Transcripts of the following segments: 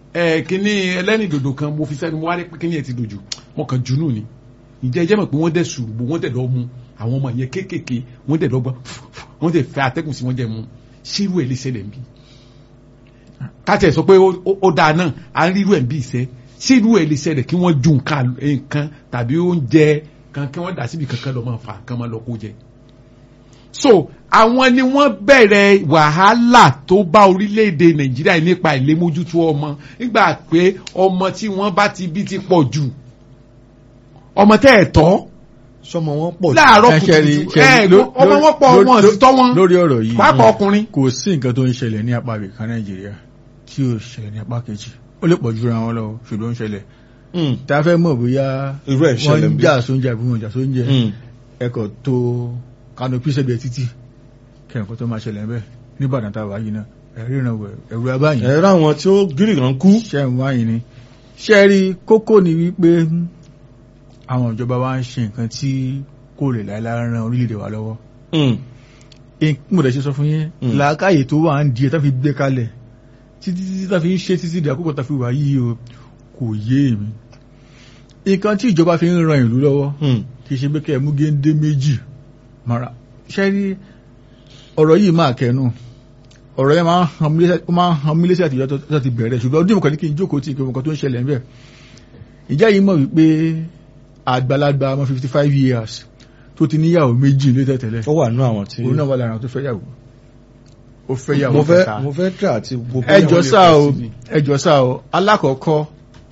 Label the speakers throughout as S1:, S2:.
S1: ẹ kíní ẹlẹ́ni dòdò kan mo fi sẹ́nu mo wá rí pé kíní ẹ ti dòjò mo kàn junú ni ìjẹ́ ẹjẹ́ mọ̀ pé wọ́n dẹ̀ sùrùbù wọ́n dẹ̀ lọ mu àwọn ọmọ yẹn kéékèèké wọ́n dẹ̀ lọ́gbọ́n wọ́n dẹ̀ fẹ́ atẹ́gùn sí wọ́n jẹ́ mu ṣírú ẹ̀ lè ṣẹlẹ̀ nbí. káàtẹ̀ sọ pé ó- ó ó dáa náà à ń rírú ẹ̀ nbí ìṣẹ́ ṣírú ẹ̀ lè ṣẹlẹ̀ kí wọ́n ju nǹkan nǹkan tàbí oúnjẹ kan kí wọ́n dà síbi kankan lọ́ máa fà kán máa lọ kó jẹ. so àwọn ni wọ́n bẹ̀rẹ̀ wàhálà tó bá orílẹ̀-èdè nàìjíríà nípa ìlémójútó ọmọ nígbà pé ọmọ tí wọ́n bá ti bí ti pọ̀ jù ọmọ tẹ́ ẹ̀ tọ́
S2: sọmọ wọn pọ̀ jù.
S1: láàárọ̀
S3: Ẹ ṣe rí-
S1: kùtùkùtù
S3: ṣe rí-
S1: ẹ
S3: ló-
S1: ọmọ wọn pọ̀
S3: ló-
S1: wọn
S3: ló-
S1: sì tọ́ wọn
S3: lórí ọ̀rọ̀ yìí
S1: pàápàá ọkùnrin.
S3: kò sí nǹkan tó ń ṣẹlẹ̀ ní apá ibìkan nàìjíríà tí ò ṣẹlẹ̀ ní apá kejì ó lè pọ̀ jura wọn lọ ṣùgbọ́n ó ń ṣẹlẹ̀
S2: Mm.
S3: tá a fẹ́ mọ̀ bóyá
S2: irú ẹ̀
S3: wọ́n
S2: ṣẹlẹ̀
S3: ń
S2: bí.
S3: jà sóúnjẹ àbí wọn ò jà sóúnjẹ
S2: Mm.
S3: ẹkọ̀ tó kanopi sẹ́gbẹ̀ẹ́ títì kẹ́ǹkan tó máa ṣẹlẹ̀ bẹ́ẹ̀ nígbàdàn tá a wà yìí náà ẹ̀rí ìrànwọ́ ẹ̀rù abáyìn
S2: ẹ̀rọ àwọn tí ó gírí kan kú.
S3: ṣẹ́ ń wáyìn ni ṣẹ́ rí kókó ni wípé àwọn ìjọba wa ń ṣe nǹkan tí kò lè láìláì ran orílẹ̀-èdè wa lọ́wọ́
S2: Mm.
S3: in- mo dẹ̀ ṣe sọ fún yín
S2: Mm.
S3: làákàyè tó wà ń di ẹ̀ tá fi gbé kalẹ̀ títí títí tá fi ń ṣe títí di àkókò tá fi wà yìí o kò yé mi nǹkan tí ìjọba fi ń ran ìlú lọ́wọ́
S2: Mm.
S3: kì í ṣe pé kẹ́ ẹ mú géńdé méjì mara ṣe rí ọ̀rọ̀ yìí máa kẹnu ọ̀rọ̀ yẹn máa ń han mí lẹ́sẹ̀- ó máa ń han mí lẹ́sẹ̀ àtijọ́ tó- tó ti bẹ̀rẹ̀ ṣùgbọ́n ọdún ìmọ̀kan ní kí n jókòó tí ìkẹ́wọ̀n kan tó ń ṣẹlẹ̀ ń bẹ̀ ìjà yìí mọ̀ wípé àgbàlagbà ọmọ fifty five years tó ti níyàwó méjì ní tẹ̀tẹ̀lẹ̀
S2: ó wà nínú àwọn tí.
S3: òun náà wà lára àwọn tó fẹ́ yàwó ó fẹ́ yàwó
S2: mo fẹ́
S3: kẹta
S2: mo fẹ́ tẹ̀ àti gbogbo.
S3: ẹjọ́
S1: lè
S3: sá
S1: fẹ́
S3: o
S1: sí ni.
S3: ẹjọ́ sá o alákọ̀ọ́kọ́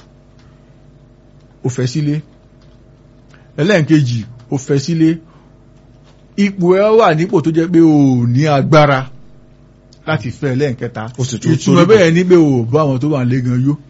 S3: ó fẹ́ sílé ẹlẹ́ǹkejì ó fẹ́ sílé ipò ẹ wà nípò tó jẹ́ pé o ò ní agbára láti fẹ́ ẹlẹ́ǹkẹta
S2: O sì tún
S3: ìtumọ̀
S2: torí
S3: bẹ́ẹ̀ ni pé o ò bá àwọn tó wà lé gan yó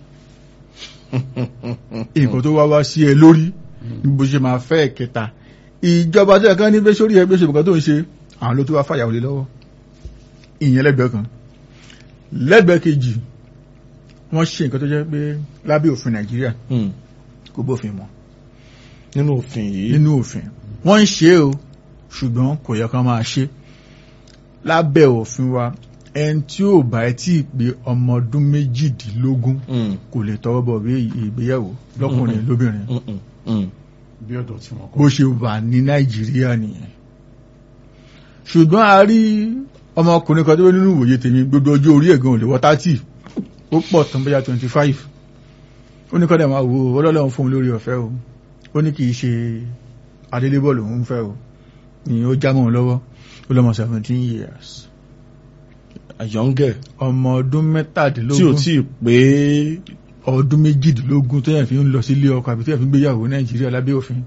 S3: nǹkan tó wá wá sí ẹ lórí ní bó ṣe máa fẹ́ ẹ̀kẹta ìjọba tó yẹ kán ní bẹ́ sórí ẹgbẹ́ ṣe nǹkan tó ń ṣe àwọn ló tó wá fàyàwó lé lọ́wọ́ ìyẹn lẹ́gbẹ̀ẹ́ kan lẹ́gbẹ̀ẹ́ kejì wọ́n ṣe nǹkan tó jẹ́ pé lábẹ́ òfin nàìjíríà
S2: Mm.
S3: kò bófin mọ́
S2: nínú òfin yìí.
S3: nínú òfin wọ́n ń ṣe o ṣùgbọ́n kò yẹ kán máa ṣe lábẹ́ òfin wa ẹni tí ò bá ẹ tí ì pé ọmọ ọdún méjìdínlógún
S2: Mm.
S3: kò lè tọwọ́ bọ̀ bí ìgbéyàwó lọ́kùnrin lóbìnrin
S2: Mm. Mm. Mm.
S1: bí ọ̀dọ̀ tí wọ́n kọ́.
S3: bó ṣe wà ní nàìjíríà nìyẹn ṣùgbọ́n a rí ọmọkùnrin kan tó wé nínú ìwòye tèmi gbogbo ọjọ́ orí ẹ̀gàn ò lè wọ tátì ó pọ̀ tán bóyá twenty five ó ní kọ́dà máa wo ọlọ́lọ́run fún un lórí ọ̀fẹ́ o ó ní kì í ṣe adélébọ̀lù òun fẹ́ o ni ó já mọ́ òun lọ́wọ́ ó lọ́mọ seventeen years
S2: àyọ̀ǹgẹ̀
S3: ọmọ ọdún
S2: tí ò
S3: mẹ́tàdínlógún
S2: tí ì pé
S3: ọdún méjìdínlógún tó yẹn fi ń lọ sílé ọkọ àbí tó yẹn fi ń gbéyàwó nàìjíríà lábẹ́ òfin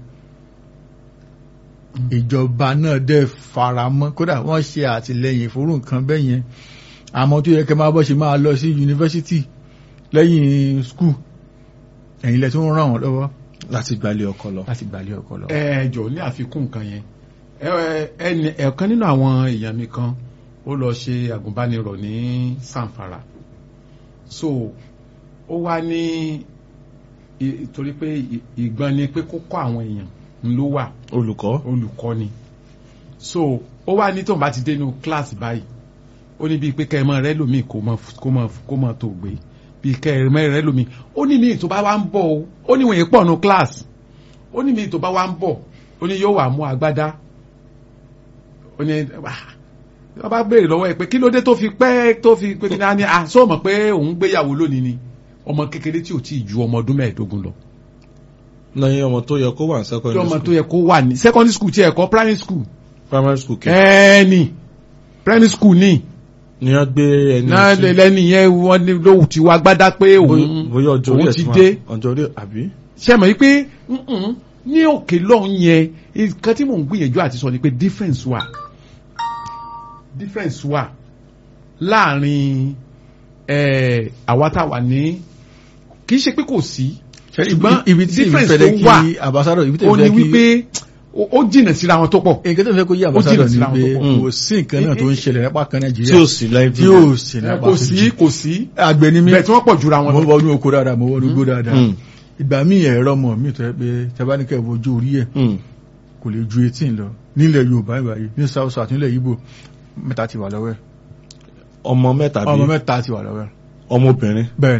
S3: ìjọba náà dẹ̀ faramọ́ kódà wọ́n ṣe àtìlẹyìn fúrú nǹkan bẹ́ẹ̀ yẹn àmọ́ tó yẹ kẹ́ máa bọ́ ṣe máa lọ sí yunifásitì lẹ́yìn skul ẹ̀yin lẹ tó ń ràn wọ́n lọ́wọ́
S2: láti gbalẹ̀ ọkọ lọ.
S3: láti gbàlẹ̀ ọkọ lọ.
S1: ẹ jọ ní àfikún nǹkan yẹn ẹ- ẹ- ẹ̀kan nínú àwọn èèyàn mi kan ó lọ ṣe àgùnbánirọ̀ ní sanfara so ó wá ní i- torí pé ì- ìgbọ́n ni pé kó kọ́ àwọn èèyàn ń ló wà
S2: olùkọ́.
S1: olùkọ́ni so ó wá ní tóun bá ti dé inú kíláàsì báyìí ó ní bíi pé kẹrìmọ rẹ lómi kó mọ kó mọ kó mọ tó gbé bíi kẹrìmọ rẹ lómi ó ní míì tó bá wá ń bọ̀ o ó ní wọ̀nyí pọ̀ nù kíláàsì ó ní míì tó bá wá ń bọ̀ ó ní yóò wà mú agbádá ó ní wọ́n bá béèrè lọ́wọ́ ẹ̀ pé kí ló dé tó fi pẹ́ tó fi pé kí ní á ní à sọ mọ̀ pé òun gbéyàwó lónìí ni ọmọ kékeré tí ò tí ì ju ọmọ ọdún mẹ́ẹ̀ẹ́dógún lọ
S2: lẹ́yìn ọmọ tó yẹ kó wà ní
S1: tí
S2: secondary
S1: ọmọ
S2: school
S1: tó yẹ kó wà ní secondary school tí ẹ̀ kọ́ primary school
S2: primary school kẹ́
S1: ẹni primary school ni
S2: ni wọ́n gbé ẹni
S1: náà
S2: tí-
S1: lẹ́ni yẹn wọ́n ní lóhùn tí wàá gbádá pé òun
S2: bóyá- bóyá ọjọ́ orí
S1: òun
S2: ẹ̀
S1: ti
S2: máa-
S1: dé
S2: ọjọ́ orí àbí.
S1: ṣe mọ̀ wípé mm-mm, ní òkè lọ́hùn yẹn nǹkan tí mò ń gbìyànjú àti sọ ni pé difference wà difference wà láàrin eh, àwa tá a wà ní kì í ṣe pé kò sí ṣùgbọ́n
S3: ibi tí
S1: difference
S3: ìfẹ́lẹ́
S1: tó wà
S3: kí ambassador ibi tí
S1: ó ní
S3: ìfẹ́lẹ́ kí
S1: wípé ó ó jìnà síra wọn tó pọ̀
S3: nǹkan tó fẹ́ kó yí
S1: jìnnà
S3: ambassador ni
S1: síra wọn
S3: pé
S1: tó
S2: pọ̀.
S3: kò sí nǹkan náà tó ń ṣẹlẹ̀ nípa kan
S2: tí
S3: nàìjíríà
S2: ò sí láì
S3: tí ò sí
S1: Eh,
S3: nípa
S1: kò sí kò sí
S3: àgbẹ̀ ni mí
S1: bẹ́ẹ̀ tí wọ́n pọ̀ jura wọn
S3: mo
S1: lọ.
S3: wọnú oko dáadáa mo wọnú gbó dáadáa
S2: Mm.
S3: ìgbà míì ẹ̀rọ mọ̀ mí tó yẹ pé tabaníkẹ́ wojú orí ẹ̀
S2: Mm.
S3: kò lè ju eighteen lọ nílẹ̀ yorùbá ìgbà yìí ní south south nílẹ̀ yíbò mẹ́ta ti wà lọ́wọ́ ẹ̀
S2: ọmọ mẹ́ta
S3: ọmọ
S2: bí
S3: mẹ́ta ti wà lọ́wọ́ ẹ̀
S2: ọmọbìnrin
S3: bẹ́ẹ̀ ni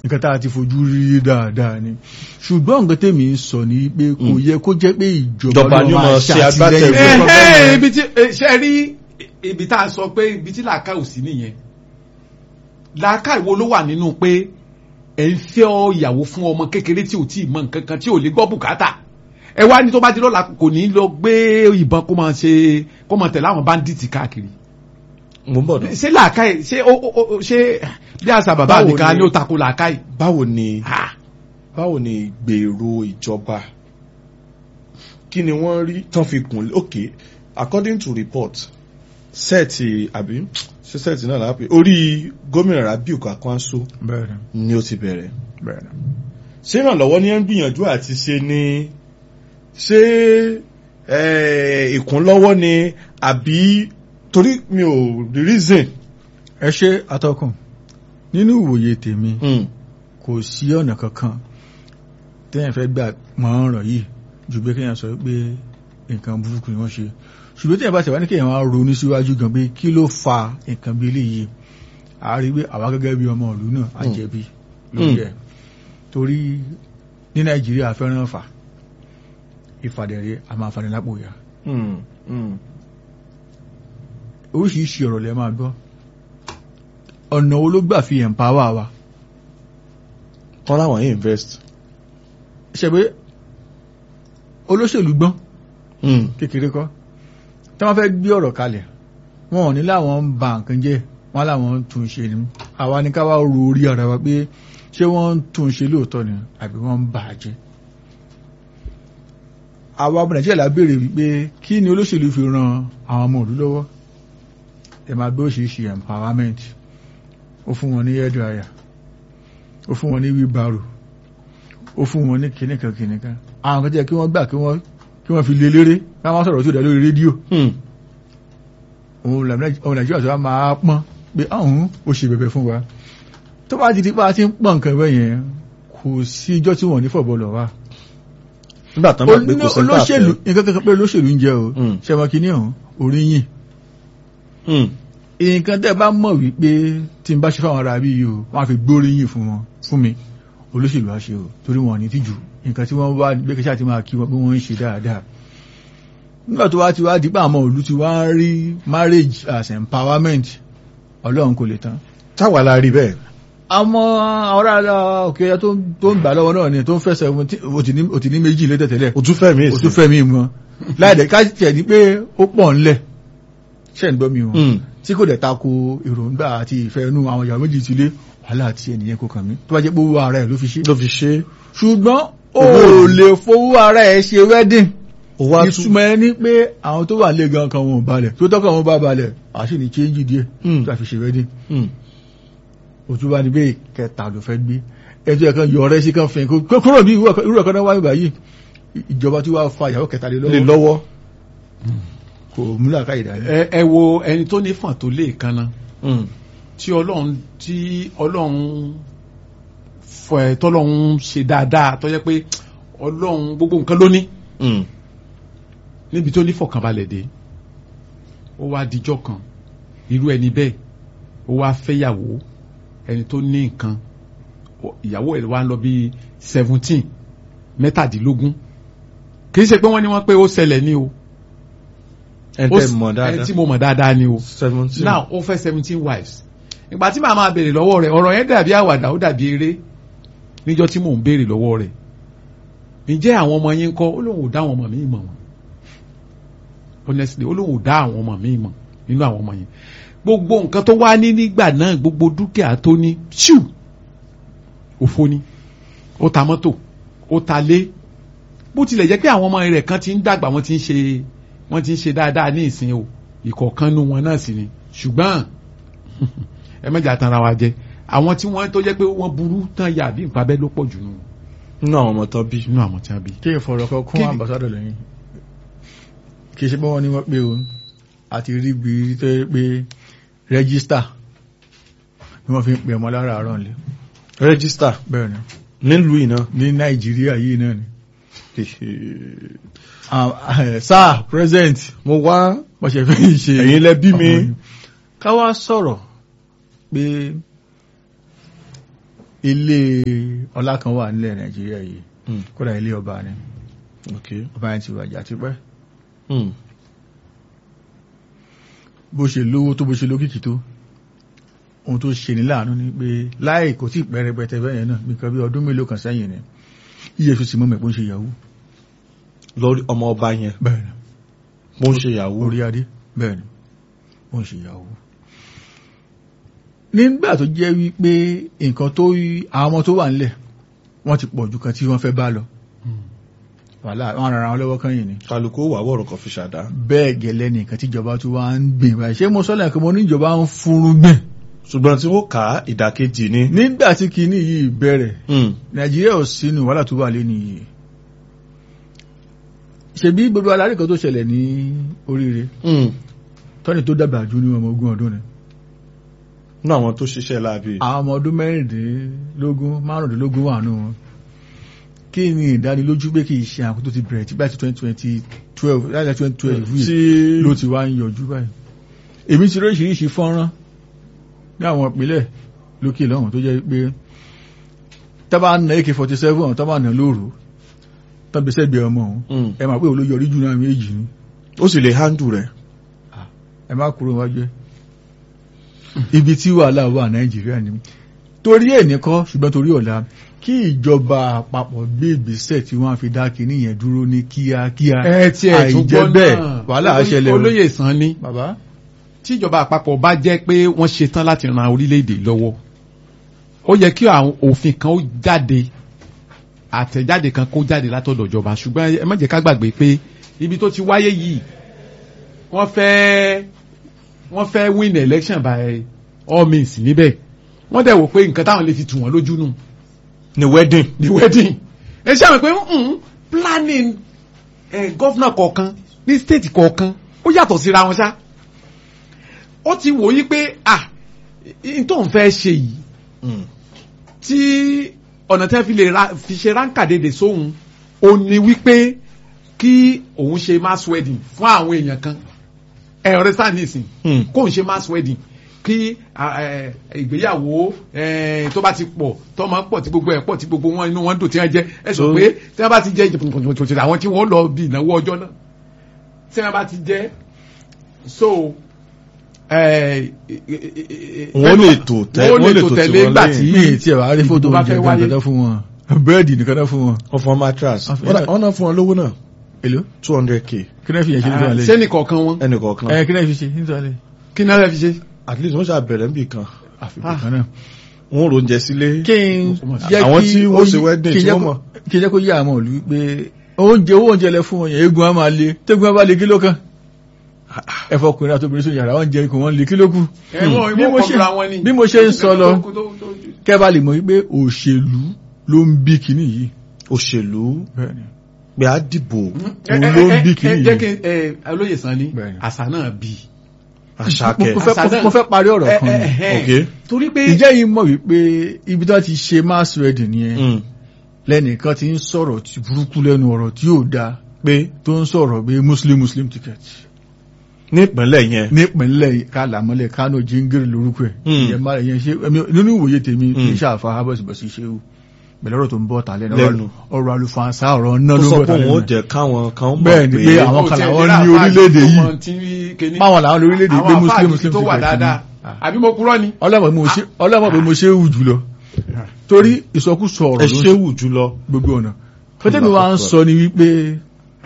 S3: nǹkan tá a ti fojú rí dáadáa ni ṣùgbọ́n nǹkan tèmi ń sọ ni pé kò
S2: Mm.
S3: yẹ kó jẹ́ pé ìjọba
S2: Ìjọba
S3: ló
S2: ni ó
S3: máa
S2: máa ṣe
S3: ṣàtìlẹ́yìn
S2: agbátẹrù.
S3: fún
S1: ẹ
S3: ọgbọ́n
S1: ẹ
S3: yẹn.
S1: ibi tí ẹ, ṣe rí ibi tá a sọ pé ibi tí làákà ò sí nìyẹn làákà ìwo ló wà nínú pé ẹ ń fẹ́ ọ ìyàwó fún ọmọ kékeré tí ò tí ì mọ nǹkan kan tí ò lè gbọ́ bùkátà ẹ wá ní tó bá di lọ́la kò ní lọ gbé ìbọn kó máa ṣe kó máa tẹ̀lé àwọn báńdíìtì káàkiri
S2: mo ń bọ̀ náà.
S1: ṣé làákà ẹ ṣé ó ó ó ṣé bí àṣà bàbá
S2: Báwo
S1: mi kan
S2: ni-
S1: ni ó tako làákà yìí
S2: báwo ni
S1: ha
S2: báwo ni ìgbèrò ìjọba kí ni wọ́n rí tán fi kùn ok according to report sẹ́ẹ̀tì àbí ṣé sẹ́ẹ̀tì náà lápẹ́ orí gómìnà Rabiu Kwakwanso
S3: bẹ́ẹ̀ ni
S2: ni ó ti bẹ̀rẹ̀
S3: bẹ́ẹ̀ ni.
S2: ṣé ìrànlọ́wọ́ ni ẹ ń gbìyànjú àti ṣe ni ṣé eh, ìkúnlọ́wọ́ ni àbí torí mi ò rí reason.
S3: ẹ ṣe atọ́kùn nínú ìwòye tèmi
S2: Mm.
S3: kò sí ọ̀nà kankan téèyàn fẹ́ gbà mọ́ ọ̀rọ̀ yìí ju pé kéèyàn sọ pé nǹkan burúkú ni wọ́n ṣe ṣùgbọ́n téèyàn bá ṣe wá ní kéèyàn wá ronú síwájú gan pé kí ló fa nǹkan bí eléyìí a rí pé àwa gẹ́gẹ́ bí ọmọ ìlú náà á
S2: Mm.
S3: jẹ̀bi lórí
S2: Mm.
S3: ẹ̀ torí ní nàìjíríà fẹ́ràn fà ìfàdẹ̀rẹ̀ a máa fani lápò ìyá
S2: Mm. Mm.
S3: oríṣiríṣi ọ̀rọ̀ lẹ máa gbọ́ ọ̀nà wo ló gbà fi empower wa
S2: wọ́n láwọn yìí invest.
S3: ṣe pé olóṣèlú gbọ́n
S2: Mm.
S3: kékeré kọ́ tí wọ́n fẹ́ gbé ọ̀rọ̀ kalẹ̀ wọn ò ní láwọn ń ba nǹkan jẹ́ wọ́n láwọn ń tún ṣe ni àwa ní ká wá ro orí ara wa pé ṣé wọ́n ń tún ṣe lóòótọ́ ni àbí wọ́n ń bà á jẹ́ àwa ọmọ nàìjíríà la béèrè wípé kí ni olóṣèlú fi ran àwọn ọmọ òlú lọ́wọ́ ẹ máa gbé oríṣiríṣi empowerment ó fún wọn ní hairdryer ó fún wọn ní wheelbarrow ó fún wọn ní kìnìkan kìnìkan àwọn kan jẹ́ kí wọ́n gbà kí wọ́n kí wọ́n fi lé léré ká máa sọ̀rọ̀ tí ó dá lórí rédíò
S2: Mm.
S3: òun làmì- ọmọ nàìjíríà tó wá máa pọ́n pé ọ̀hún ó ṣe bẹ̀bẹ̀ fún wa tó bá ti di pa ti ń pọ́n nǹkan bẹ́ẹ̀ yẹn kò sí ijọ́ tí wọ́n ní fọ̀bọ̀ lọ wá
S2: nígbà tán bá pé kò sí
S3: olóṣèlú nǹkan kankan pé olóṣèlú ń jẹ o
S2: Mm.
S3: ṣẹmọ kìíní ọ̀hún oríyìn nǹkan tẹ́ bá mọ̀ wípé tí n bá ṣe fáwọn ará bí yìí o wọ́n á fi gbóríyìn fún wọn fún mi olóṣèlú á ṣe o torí wọn ò ní tìjú nǹkan tí wọ́n wá gbé kẹ́sà ti máa kí wọn pé wọ́n ń ṣe dáadáa nígbà tó wá ti wá dípò àwọn òlú ti wá ń rí marriage as empowerment ọlọ́run kò lè tán
S2: táwa la rí bẹ́ẹ̀.
S3: àwọn ará òkè ọya tó ń gbà lọ́wọ́ náà ni tó ń fẹsẹ̀ òtì ní méjì lé tẹ̀tẹ̀lẹ̀
S2: o tún fẹ́ mi
S3: ó tún fẹ́ mi mọ́ láìdẹ̀ ká tiẹ̀ ní pé ó pọ̀ ńlẹ̀ ṣẹ̀ ń gbọ́ mi wọn
S2: Mm.
S3: tí kò dẹ̀ tako èròǹgbà àti ìfẹ́ inú àwọn ìyàwó méjì ti lé wàhálà àti ẹnìyẹn kò kàn mí tó bá jẹ́ pé owó ara ẹ̀ ló fi ṣe.
S2: ló fi ṣe
S3: ṣùgbọ́n o
S2: Owó
S3: ò lè fowó ara ẹ̀ ṣe wedding
S2: ó wá tún
S3: ìtumọ̀ ẹ ní pé àwọn tó wà lé gan kan wọn ò balẹ̀ tó tọ́kọ̀ wọn bá balẹ̀ àṣì ní change díẹ̀
S2: Mm.
S3: tó a fi ṣe wedding
S2: Mm.
S3: òtún bá ní bẹ́ẹ̀ kẹta ló fẹ́ gbé ẹjọ́ ẹ̀kan yọ ọ̀rẹ́ sí kan fẹ́ kó kúrò ní irú ẹ̀kan náà wáyé báyìí ìjọba tí wàá fa ìyàwó kẹta lé
S2: lè
S3: lọ́wọ́
S2: lọ́wọ́
S3: kò múlà ká ìdálẹ́.
S1: ẹ ẹ wo ẹni tó ní fọ̀n tó lè kanna
S2: Mm.
S1: tí ọlọ́run tí ọlọ́run fọ ẹ tọ́lọ́run ṣe dáadáa tó jẹ́ pé ọlọ́run gbogbo nǹkan ló ní
S2: Mm.
S1: níbi tó ní fọ̀kànbalẹ̀ dé ó wá dijọ́ kan irú ẹni bẹ́ẹ̀ ó wá fẹ́yàwó ẹni tó ní nǹkan ó- ìyàwó ẹ̀ wá ń lọ bíi seventeen mẹ́tàdínlógún kì í ṣe pé wọ́n ní wọ́n pé ó ṣẹlẹ̀ ní o
S2: ẹ
S1: Ó
S2: tẹ́
S1: s-
S2: mọ̀
S1: ẹni
S2: dáadáa
S1: tí mo mọ̀ dáadáa ni o
S2: seventeen
S1: now ó fẹ́ seventeen wives ìgbà tí màá máa béèrè lọ́wọ́ rẹ̀ ọ̀rọ̀ yẹn dàbí àwàdà ó dàbí eré níjọ́ tí mò ń béèrè lọ́wọ́ rẹ̀ ǹjẹ́ àwọn ọmọ yín kọ́ ó lóun ò dá àwọn ọmọ mi mọ̀ wọn honestly ó lóun ò dá àwọn ọmọ mi mọ̀ nínú àwọn ọmọ yẹn gbogbo nǹkan tó wá ní nígbà náà gbogbo dúkìá tó ní ṣù òfo ni ó ta mọ́tò ó ta lé bó tilẹ̀ jẹ́ pé àwọn ọmọ rẹ̀ kan ti ń dàgbà wọ́n ti ń ṣe wọ́n ti ń ṣe dáadáa ní ìsìn o ìkọ̀ọ̀kan nu wọn náà sì ni ṣùgbọ́n ẹ mẹ́jà tanra wa jẹ àwọn tí wọ́n tó jẹ́ pé wọ́n burú tán yà bí nǹkan abẹ́ ló pọ̀ jù nù
S2: nínú àwọn ọmọ tó bí
S1: nínú àwọn tí wọ́n bí.
S3: kí ìfọ̀rọ̀ kan kún
S1: Kí-
S3: ambassadọ̀ lẹ́yìn kì í ṣe pé wọ́n ní wọ́n pé o àti rí bí rí tó yẹ pé rẹ́gísítà ni wọ́n fi ń pè ọmọ lára àárọ̀ nílé
S2: rẹ́gísítà
S3: bẹ́ẹ̀ ni
S2: nílùú iná
S3: ní nàìjíríà yìí náà ni Ah, eh, sáà president
S2: mo wá
S3: wọ́n ṣe fẹ́ ṣe
S2: ẹ̀yin lẹ bí mi
S3: ọmọ yìí. ká wá sọ̀rọ̀ pé ilé ọlá kan wà nílẹ̀ nàìjíríà yìí
S2: Mm.
S3: kódà ilé ọba ni
S2: ok
S3: ọba yẹn ti wàjà tipẹ́
S2: Mm.
S3: bó ṣe lówó tó bó ṣe lókìkí tó ohun tó ṣe ní láàánú ni pé láì kò tí ì pẹ́ rẹpẹtẹ bẹ́ẹ̀ yẹn náà nǹkan bí ọdún mélòó kan sẹ́yìn ni efcc mọ́ mẹ́pọ̀ ń ṣe yahoo
S2: lórí ọmọ ọba yẹn
S3: bẹ́ẹ̀ ni
S2: mo ń ṣe ìyàwó
S3: orí adé bẹ́ẹ̀ ni ó ń ṣe yahoo nígbà tó jẹ́ wípé nǹkan tó yí àwọn ọmọ tó wà nílẹ̀ wọ́n ti pọ̀ ju kan tí wọ́n fẹ́ bá lọ wàhálà wọn rara wọn lọ́wọ́ kan yìí ni
S2: kálukú wà wọ̀rọ̀ kan fi ṣàdá
S3: bẹ́ẹ̀ gẹ́lẹ́ nìkan tíjọba tó wá ń gbìn báyìí ṣé mo sọ́lẹ̀ kí mo ní ìjọba ń fúnrún gbìn
S2: ṣùgbọ́n tí wọ́n kà á ìdàkejì ni
S3: nígbà tí kinní yìí bẹ̀rẹ̀
S2: Mm.
S3: nàìjíríà ò sínú wàhálà tó wà lé nìyí ṣebí gbogbo alárí kan tó ṣẹlẹ̀ ní oríire
S2: Mm.
S3: tọ́ni tó dàgbà jù ní ọmọ ogún ọdún ni
S2: ní àwọn tó ṣiṣẹ́ láabi
S3: àwọn ọmọ ọdún mẹ́rìndínlógún márùndínlógún wà nù wọn kí ni ìdánilójú pé kì í ṣe àwọn tó ti bẹ̀rẹ̀ tí báyìí ti twenty twenty twelve láti twenty twelve yìí
S2: tí
S3: ló ti wá ń yọjú báyìí èmi ti oríṣiríṣi fọ́nrán ní àwọn ìpínlẹ̀ lókè lọ́hùn tó jẹ́ pé tábà ń na ak forty seven tábà nà lóru tọ́bi sẹ́gbẹ̀ẹ́ ọmọ òun
S2: Mm.
S3: ẹ máa pé olóyọrí jù náà méjì ni
S2: ó sì lè handle rẹ̀
S3: ẹ má kúrò wájú ẹ ibi tí wàhálà wà nàìjíríà ni torí ẹ̀ nìkan ṣùgbọ́n torí ọ̀la kí ìjọba àpapọ̀ gbé ìgbésẹ̀ tí wọ́n á fi dá kinní yẹn dúró ní kíákíá
S1: ẹ tí ẹ tún
S3: àìjẹ́
S1: gbọ́
S3: bẹ́ẹ̀
S1: náà
S3: wàhálà á ṣẹlẹ̀ o.
S1: olóyè sàn ni
S3: bàbá
S1: tíjọba àpapọ̀ bá jẹ́ pé wọ́n ṣetán láti ran orílẹ̀-èdè lọ́wọ́ ó yẹ kí àwọn òfin kan ó jáde àtẹ̀jáde kan kó jáde látọ̀dọ̀ ìjọba ṣùgbọ́n ẹ má jẹ́ ká gbàgbé pé ibi tó ti wáyé yìí wọ́n fẹ́ wọ́n fẹ́ win election by all means níbẹ̀ wọ́n dẹ̀ wò pé nǹkan táwọn lè fi tù wọ́n lójú nù
S2: ní wedding
S1: ní wedding ẹ ṣe àmì pé mm, planning eh, governor kọ̀ọ̀kan ní state kọ̀ọ̀kan ó yàtọ̀ síra wọn ṣá ó ti wò yí pé ah n tó ń fẹ́ ṣe yìí
S2: Mm.
S1: tí ọ̀nà tí wọ́n fi lè ra fi ṣe ránkàdédè sóhun ó ní wípé kí òun ṣe mass wedding fún àwọn èèyàn kan ẹ ọ̀rẹ́ sáà nísìn
S2: Mm.
S1: kóun ṣe mass wedding kí ah, eh, ìgbéyàwó eh, tó bá ti pọ̀ tọ́mọ pọ̀ tí gbogbo ẹ̀ pọ̀ tí gbogbo wọn inú wọn dùn tí wọ́n jẹ́ ẹ sọ
S2: So-
S1: pé tí wọ́n bá ti jẹ́ jìbìtìbìtì àwọn tí wọ́n lọ bí ìnáwó ọjọ́ náà tí wọ́n bá ti jẹ́ so eh,
S2: Wọ́n lè tò tẹ́-
S1: wọ́n
S2: wọ́n
S1: lè
S2: lè
S1: tò
S2: tò
S1: tẹ̀lé
S2: tiwọn
S1: ńgbà
S2: lẹ́yìn.
S1: tí
S3: mi tí ẹ wá rí fótó
S1: ìdìbò bá
S3: oúnjẹ
S1: fẹ́
S3: kan
S1: wáyé
S3: kọ́tà fún wọn búrẹ́dì nìkan náà fún wọn
S2: wọ́n fún wọn mattress
S3: Wọ́n fi-
S2: wọ́n náà- wọ́n náà fún wọn lówó náà
S3: èlò
S2: two hundred k
S3: kí náà fi yẹn ṣe nítorí alẹ́
S1: sẹ́nì kọ̀ọ̀kan wọn
S2: ẹnì kọ̀ọ̀kan
S3: ẹ kí náà fi ṣe nítorí alẹ́
S1: kí náà rẹ̀ fi ṣe.
S2: at least wọ́n ṣàbẹ̀rẹ̀ níbì kan
S3: àfikún kan náà
S2: wọ́n rò oúnjẹ sílé
S3: kí n jẹ́
S2: Àwọn
S3: kí
S2: tí
S3: ó
S2: wọ́n ṣe
S3: yí-
S2: wedding
S3: kí n
S2: tí
S3: jẹ́
S2: wọ́n
S3: kó-
S2: mọ̀.
S3: kí n jẹ́ kó yí àwọn òlú pé oúnjẹ owó oúnjẹ lẹ fún wọn yẹn eégún á máa le tẹ́gun á bá le kí ló kàn ẹ̀fọ́ ọkùnrin àti obìnrin sóyún yàrá wọn jẹ ikùn wọn le kí ló kù
S1: ẹ̀wọ̀n
S3: bí
S1: ìwọ̀n
S3: mo ṣe-
S1: kọ̀ọ̀ra wọn ni.
S3: bí mo ṣe ń sọ lọ
S1: Tó- tó- tó-
S3: kẹ́ bá lè mọ̀ wípé òṣèlú ló ń bí kinní yìí
S2: òṣèlú
S3: bẹ́ẹ̀ni
S2: pé á dìbò
S1: ẹ-
S3: ló
S1: ẹ-
S3: ń bí
S1: ẹ-
S3: kinní
S1: ẹ- jẹ́
S3: yìí.
S1: kí ẹ, olóyè Sanni
S3: Bẹ́ẹ̀ni.
S1: àṣà náà bí.
S2: àṣàkẹ́
S3: mo fẹ́
S1: Àṣà náà-
S3: mo fẹ́ parí ọ̀rọ̀ kan ni.
S2: ok
S1: torí pé
S3: ìjẹ́ yìí mọ̀ wípé ibi tó ti ṣe mass wedding yẹn
S2: Mm.
S3: lẹ́nìkan ti ń sọ̀rọ̀ tí burúkú lẹ́nu ọ̀rọ̀ tí yóò dáa
S2: pé
S3: tó ń sọ̀rọ̀ pé muslim muslim ticket
S2: nípínlẹ̀ yẹn
S3: nípínlẹ̀ kálàmọ́lẹ̀ kánò jíngírì lórúkọ ẹ̀
S2: Hmm.
S3: ìyẹn máa yẹn ṣe ẹmi- nínú ìwòye tèmi kì í
S2: Hmm.
S3: ṣàfà abọ́sibọ́sí ṣe wù pẹ̀lú ọ̀rọ̀ tó ń bọ̀ tà lẹ́nu
S2: Lẹ́nu.
S3: ọ̀rọ̀ àlùfànṣá ọ̀rọ̀ náà
S2: ó
S3: ló ń
S2: sọ
S3: bọ̀
S2: pé
S3: tà
S2: òun ó
S3: lẹ́nu
S2: jẹ́ káwọn kan mọ̀
S3: Bẹ́ẹ̀ ni, pé àwọn
S1: ó
S3: kan
S1: tiẹ̀
S3: làwọn
S1: dé
S3: ní
S1: láàfáà
S3: orílẹ̀-èdè
S1: tó
S3: yìí.
S1: mọ tí kíní-
S3: báwọn làwọn lórílẹ̀-èdè gbé
S1: àwọn
S3: muslim
S1: àfáà
S3: muslim
S1: tó wà
S3: ticket ni.
S1: dáadáa
S3: Ah.
S1: àbí mo purọ́ ni.
S3: ọlọ́mọ pé mo ṣe- ọlọ́mọ pé mo ṣe é wù jùlọ torí ìsọkúsọ
S2: ẹ
S3: ọ̀rọ̀ ló ń
S2: ṣé wù jùlọ
S3: gbogbo ọ̀nà fẹ́tẹ́mi wa ń sọ ni wípé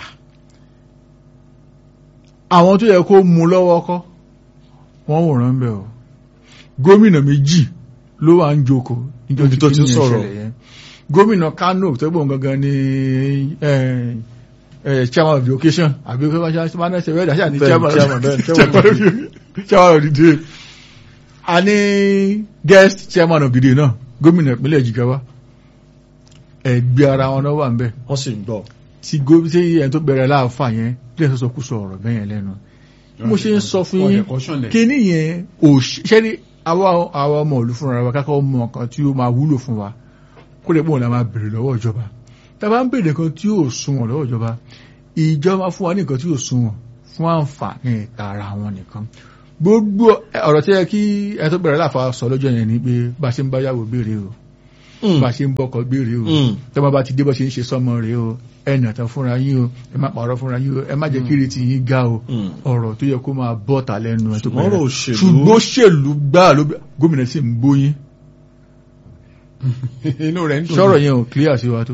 S3: àwọn tó yẹ kó mú lọ́wọ́ kọ́ wọ́n wòran bẹ̀ o gómìnà méjì ló wà ń jókòó níjọ́
S2: Níbi tó ti ń
S3: kíní yẹn
S2: sọ̀rọ̀.
S3: ṣẹlẹ̀ yẹn. gómìnà Kano tó gbọ́n gangan ní eh, eh, chairman of the occasion àbí kí wọ́n ṣe máa ń ṣe wẹ́ẹ̀dà ṣáà ní
S2: Bẹ́ẹ̀ ni,
S3: chairman
S2: chairman, bẹ́ẹ̀ ni,
S3: chairman of the- chairman of the day a ní guest chairman of the day náà gómìnà ìpínlẹ̀ Jigawa ẹgbẹ́ ara wọn náà wà ń bẹ̀
S2: wọ́n sì ń gbọ́
S3: tí gómìnà tí ẹni tó bẹ̀rẹ̀ láàfà yẹn lè sọ́sọ́ kú sọ ọ̀rọ̀ bẹ́yẹn lẹ́nu mo ṣe ń sọ fún yín kíní yẹn ò ṣe ní àwa àwa ọmọ ìlú fúnra wa kákọ́ mọ nǹkan tí ó máa wúlò fún wa kó lè pọ̀ la máa bèrè lọ́wọ́ ìjọba tá a bá ń bèrè nǹkan tí yóò sunwọ̀n lọ́wọ́ ìjọba ìjọba fún wa ní nǹkan tí yóò sunwọ̀n fún àǹfààní tara wọn nìkan gbogbo ọ̀rọ̀ tí yẹ kí ẹni tó bẹ̀rẹ̀ láàfà sọ lọ́jọ́ yẹn ni pé bá a ṣe ń bá yàwó béèrè o
S2: Mm.
S3: bá a ṣe ń bọ́kọ̀ gbére o
S2: Mm.
S3: tọ́ba bá ti dé bọ́ ṣe ń ṣe sọ́mọ rẹ̀ o ẹ nà tán fúnra yín o ẹ má pààrọ̀ fúnra yín o ẹ má jẹ́ kí ìrètí yín ga o
S2: Mm.
S3: ọ̀rọ̀ tó yẹ kó máa bọ́ ta lẹ́nu ẹ̀ tó
S2: Ṣùgbọ́n ọ̀rọ̀ òṣèlú-
S3: ṣùgbọ́n òṣèlú gbáà ló gómìnà sì ń bóyín
S1: inú rẹ̀ ń dùn.
S3: sọ̀rọ̀ yẹn ò clear sí wa tó.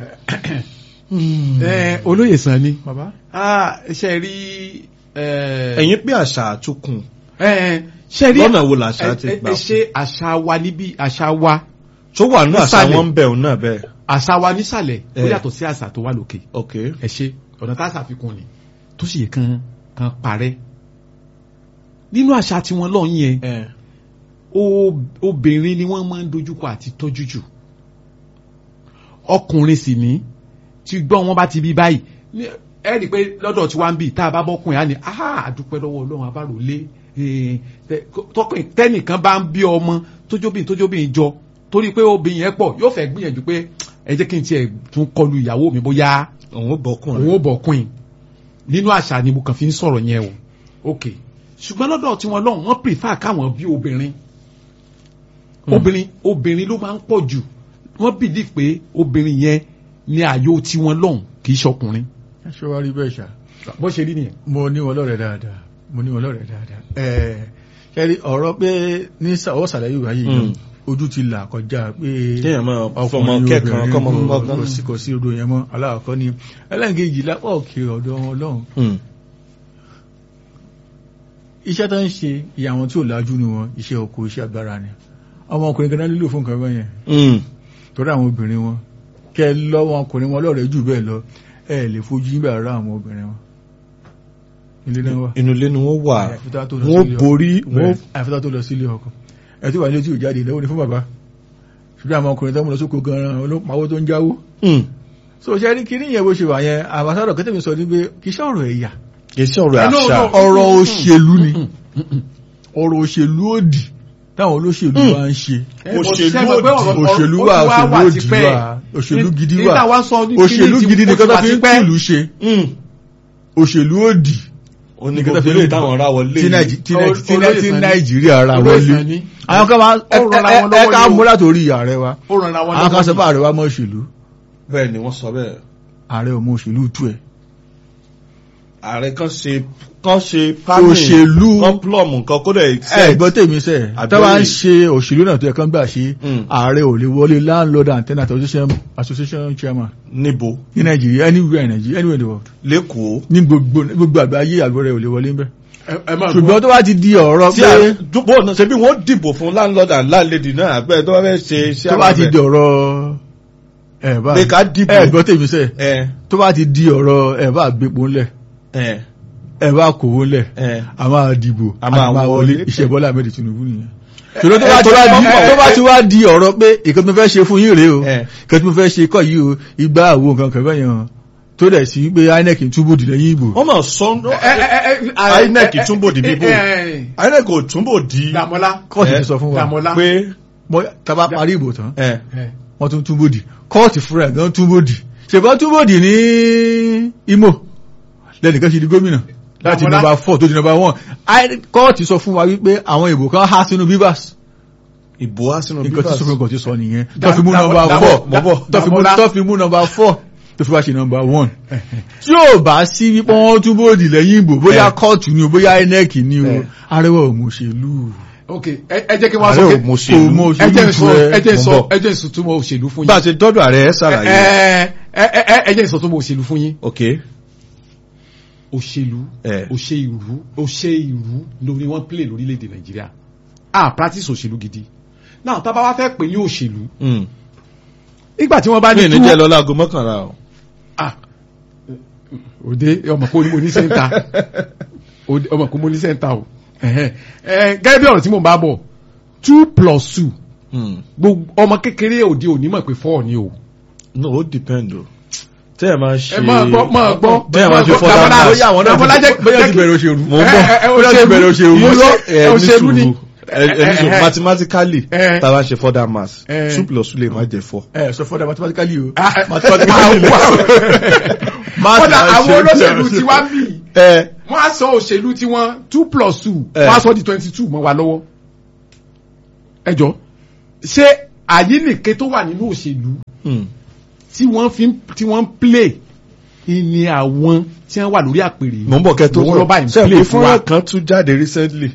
S1: ẹ olóyè sàn ni.
S3: bàbá
S1: ah ṣe rí. ẹ
S2: ẹ̀yin pé àṣà àtúkùn
S1: ẹ ṣe rí.
S2: lọ́nà wo làṣà ti
S1: ẹ- ẹ-
S2: gbà
S1: ẹ ṣe àṣà wa níbí àṣà wa
S2: tó wà ní àṣà
S1: nísàlẹ̀.
S2: wọn ń bẹ̀ òun náà bẹ́ẹ̀
S1: àṣà wa nísàlẹ̀ ó
S2: Eh.
S1: yàtọ̀ sí àṣà tó wà lókè.
S2: ok
S1: ẹ ṣe ọ̀nà tá a ṣàfikún ni tó sì yẹ kan kan parẹ́ nínú àṣà tiwọn lọ́hùn yẹn
S2: ẹ
S1: o- obìnrin ni wọ́n máa ń dojúkọ àti tọ́jú jù ọkùnrin sì ní tí gbọ́n wọn bá ti bí báyìí ní- ẹ rí i pé lọ́dọ̀ tí wọ́n ń bì tá a bá bọ́kùnrin á ní aha àdúpẹ́ lọ́wọ́ ọlọ́run abáròlé eh, tẹ- tọkùnrin tẹ́nìkan bá ń bí ọmọ tójóbìnrin tójóbìnrin jọ torí pé obìnrin yẹn pọ̀ yóò fẹ́ gbìyànjú pé ẹ jẹ́ kí n tiẹ̀ tún kọlu ìyàwó mi bóyá
S2: òun ó bọ́kùnrin
S1: òun ò bọ̀kùn nínú àṣà ni mo kàn fi ń sọ̀rọ̀ yẹn o ok ṣùgbọ́n lọ́dọ̀ tí wọ́n lọ́hùn wọ́n prefer káwọn bí obìnrin obìnrin obìnrin ló máa ń pọ̀ jù wọ́n believe pé obìnrin yẹn ni ààyò tí wọ́n lọ́hùn kì í ṣọkùnrin
S3: ẹ ṣe wá rí bẹ́ẹ̀ ṣá
S1: bó ṣe rí nìyẹn.
S3: mo ní wọn lọ́rẹ̀ dáadáa mo ní wọn lọ́rẹ̀ dáadáa ẹ kẹrí ọ̀rọ̀ pé ní ọwọ́ sàlẹ̀ yorùbá yìí
S2: Mm.
S3: náà ojú ti là kọjá pé
S2: kéèyàn máa fọmọ
S3: ọkùnrin
S2: kẹ́kàn
S3: obìnrin
S2: kọ́mọ
S3: kò-
S2: kọ́kàn
S3: kò sí kò sí odò yẹn mọ́ aláàkọ́ ni ẹlẹ́nkejì lápá òkè ọ̀dọ̀ wọn lọ́hùn iṣẹ́ tó ń ṣe ìyá wọn tí ò lájú ni wọn iṣẹ́ oko iṣẹ́ agbára ni ọmọ ọkùnrin kan náà lílò fún nǹkan bẹ́yẹn torí àwọn obìnrin wọn kẹ lọ́wọ́ ọkùnrin wọn lọ́rẹ̀ẹ́ jù bẹ́ẹ̀ lọ ẹ lè fojú yín bẹ̀rẹ̀ rá àwọn obìnrin wọn ilé náà wà
S2: inú ilé ni wọ́n wà
S3: Àyàfi tó tó lọ
S2: wọ́n
S3: sílé ọkọ.
S2: borí wọ́n
S3: àfẹ́tà tó lọ sílé ọkọ ẹ tí wà ní ojú ìjáde ìlẹ́wọ́ ni fún bàbá ṣùgbọ́n àwọn ọkùnrin tó mú lọ sóko gan-an olópawó tó ń jáwó
S2: Mm.
S3: so ṣe rí kí níyẹn bó ṣe wà yẹn àbáṣádọ̀ kẹ́tẹ̀mí sọ ní pé kì í ṣe ọ̀rọ̀ ẹ̀yà
S2: kì í ṣe ọ̀rọ̀
S1: Eh, no,
S2: àṣà
S1: no.
S3: ọ̀rọ̀ òṣèlú ni ọ̀rọ̀ òṣèlú òdì táwọn olóṣèlú
S2: Mm.
S3: bá ń ṣe
S2: Òṣèlú
S1: òdì
S3: òṣèlú wà òṣèlú òdì wà òṣèlú gidi wà òṣèlú gidi nìkan tó fi ń tìlú ṣe
S2: Mm.
S3: òṣèlú òdì
S2: ó ní
S3: nìkan tó
S2: gbogbo
S3: fi
S2: ilé
S3: ń
S2: táwọn ra wọlé
S3: tí Nàìjí- tí Nàìjí- tí
S1: Olóyè
S3: Nàìjí- tí
S1: Sani.
S3: nàìjíríà ra
S1: Olóyè
S3: wọlé
S1: Sani.
S3: àwọn kan máa
S1: Ó rọra wọn
S3: ẹ
S1: lọ́wọ́
S3: ká
S1: ni o.
S3: mú látòrí ààrẹ wa
S1: ó ràn àwọn
S3: àwọn kan sọ pé ààrẹ wa mọ òṣèlú
S2: bẹ́ẹ̀ ni wọ́n sọ bẹ́ẹ̀
S3: ààrẹ ò mọ òṣèlú tú ẹ
S2: ààrẹ kan ṣe kan ṣe planning
S3: òṣèlú
S2: kan plum nǹkan kó dẹ̀
S3: ẹ gbọ́ tèmi sẹ́
S2: Àbẹ̀wò
S3: tó bá ń
S2: yìí.
S3: ṣe òṣèlú náà tó yẹ kán gbà ṣe
S2: Mm.
S3: ààrẹ ò lè wọlé landlord and tenant association association chairman
S2: níbo
S3: ní nàìjíríà anywhere in nàìjíríà anywhere in the world
S2: lẹ́kọ̀ọ́
S3: ní gbogbo ní gbogbo àgbáyé àlùbọ̀rẹ̀ ò lè wọlé ń bẹ́
S1: ẹ máa
S3: ṣùgbọ́n tó bá ti di ọ̀rọ̀
S2: tí
S3: pé
S2: a dúpọ̀ náà ṣe bí wọ́n dìbò fún landlord and landlady náà àbẹ́ tó bá fẹ́ ṣe iṣẹ́
S3: tó bá ti di ọ̀rọ̀ ẹ̀ bá
S2: pé ká dìbò
S3: ẹ̀ gbọ́ tèmi sẹ́
S2: ẹ
S3: tó bá ti di ọ̀rọ̀ ẹ̀ bá gbépo ńlẹ̀
S2: ẹ
S3: ẹ̀ bá kòwó ńlẹ̀
S2: ẹ
S3: a máa dìbò
S2: A máa wọlé.
S3: iṣẹ́ Bọ́lá Ahmed Tinubu nìyẹn ṣùgbọ́n tó bá
S2: ẹ,
S3: ti wá
S2: tó
S3: di
S2: bá-
S3: tó bá ti wá di ọ̀rọ̀ pé ìkan tó fẹ́ ṣe fún yín rèé o
S2: ẹ
S3: ìkan tó fẹ́ ṣe kọ́ yìí o ìgbà àwo nǹkan kan bẹ́ẹ̀ yẹn tó dẹ̀ sí pé INEC ń túbò dì lẹ́yìn ìbò
S2: wọ́n mọ̀ sọ INEC túnbò dì bíbò INEC ò túnbò dì
S1: Dàmọ́lá
S3: kóòtù
S2: ẹ,
S3: ti sọ fún wa
S1: Dàmọ́lá
S2: pé
S3: Bọ́- tá a bá parí ìbò tán
S2: ẹ
S3: wọ́n tún túbò dì kóòtù fúnra ẹ̀ gan túbò dì ṣèbọn túbò dì ní Imo lẹ́nìkan ṣe di gómìnà láti
S1: Dàmọ́lá.
S3: nọ́mbà four tó di nọ́mbà one I- kóòtù sọ fún wa wípé àwọn ìbò kan há sínú bíbáṣ
S2: ìbò á sínú
S3: nǹkan tí
S2: bíbá
S3: supreme court ti sọ nìyẹn
S1: Da-
S3: tó fi mú
S1: da-
S3: nọ́mbà
S1: da-
S3: four
S2: mọ̀ bọ̀.
S3: tó fi mú-
S1: Dàmọ́lá.
S3: tó fi mú nọ́mbà four tó fi wá ṣe nọ́mbà one tí ò bá sí wípé wọ́n tún bòdì lẹ́yìn ìbò bóyá
S2: Eh.
S3: kóòtù ni o bóyá INEC ni o
S2: Eh.
S3: arẹwà òmòṣèlú
S1: ok ẹ ẹ jẹ́ kí wọ́n
S2: ààrẹ
S1: sọ
S2: ò
S1: pé
S3: kò
S2: mọ̀ṣèlú
S3: mọ
S1: ẹ jẹ́
S3: òṣèlú
S1: sọ
S3: tu ẹ
S1: ẹ jẹ́
S2: mo
S1: sọ
S2: bọ̀.
S1: ẹ jẹ́ sọ túmọ̀ òṣèlú fún
S2: bá a
S1: yín
S2: ṣe dọ́dọ̀ ààrẹ ẹ ṣàlàyé
S1: ẹ ẹ ẹ ẹ jẹ́ sọ túmọ̀ òṣèlú fún yín
S2: ok
S1: òṣèlú
S2: ẹ
S1: òṣèlú òṣèlú lórí wọ́n play lórílẹ̀‐èdè Nàìjíríà ah practice òṣèlú gidi náà tá a bá wá fẹ́ pè ní òṣèlú
S2: Mm.
S1: nígbà tí wọ́n bá
S2: mi
S1: ní
S2: ò ní jẹ́ lọ láago mọ́kànlá o
S1: ah òde ọmọ kò ní mo ní sẹ́ńtà Òde, ọmọ kò mo ní sẹ́ńtà o ẹ̀hẹ́n. Ẹ, gẹ́gẹ́ bí ọ̀rọ̀ tí mo bá bọ̀ two plus two
S2: Mm.
S1: gbogbo ọmọ kékeré òde òní mọ̀ pé four ni o.
S2: no ó depend o tẹ́ ẹ máa ṣe
S1: ẹ máa gbọ́ máa gbọ́
S2: tẹ́ ẹ máa ṣe
S1: Dàmọ́lá-
S2: fọ́dà náà
S3: bóyá àwọn náà
S1: Dàmọ́lá jẹ́-
S3: ti- bóyá
S1: jẹ́
S3: ti
S1: kí-
S3: bẹ̀rẹ̀ òṣèlú
S2: Mo ń
S1: ẹ,
S2: bọ̀.
S1: ẹ, ẹ,
S3: Bóyá ti
S1: òṣèlú-
S3: bẹ̀rẹ̀ òṣèlú.
S1: irọ́,
S2: ẹ ní
S1: òṣèlú ni
S2: sùúrù ẹ ẹ ní sùúrù
S1: ẹ, ẹ,
S2: mathematically
S1: ẹ.
S2: tá a bá ṣe further maths
S1: ẹ.
S2: two plus two lè má jẹ four.
S3: ẹ sọ fọdà mathematically o
S1: Ah, ah,
S3: mathematically
S1: ah, kódà àwọn olóṣèlú tí wá bì í
S2: ẹ
S1: wọ́n á sọ òṣèlú tí wọ́n two plus two
S2: Eh.
S1: wọ́n á sọ di twenty two mọ́ wa lọ́wọ́. ẹ jọ ṣé àyínnìke tó wà nínú òṣèlú
S2: Hmm.
S1: tí wọ́n fi ń- tí wọ́n ń play ni àwọn tí wọ́n wà lórí àpèrè yìí.
S2: mo ń bọ̀ kẹ́ tó
S1: Lọ́wọ́ lọ́ba yìí ń
S2: ṣe
S1: play
S2: pé
S1: fún wa.
S2: fọ́nrán kan tún jáde recently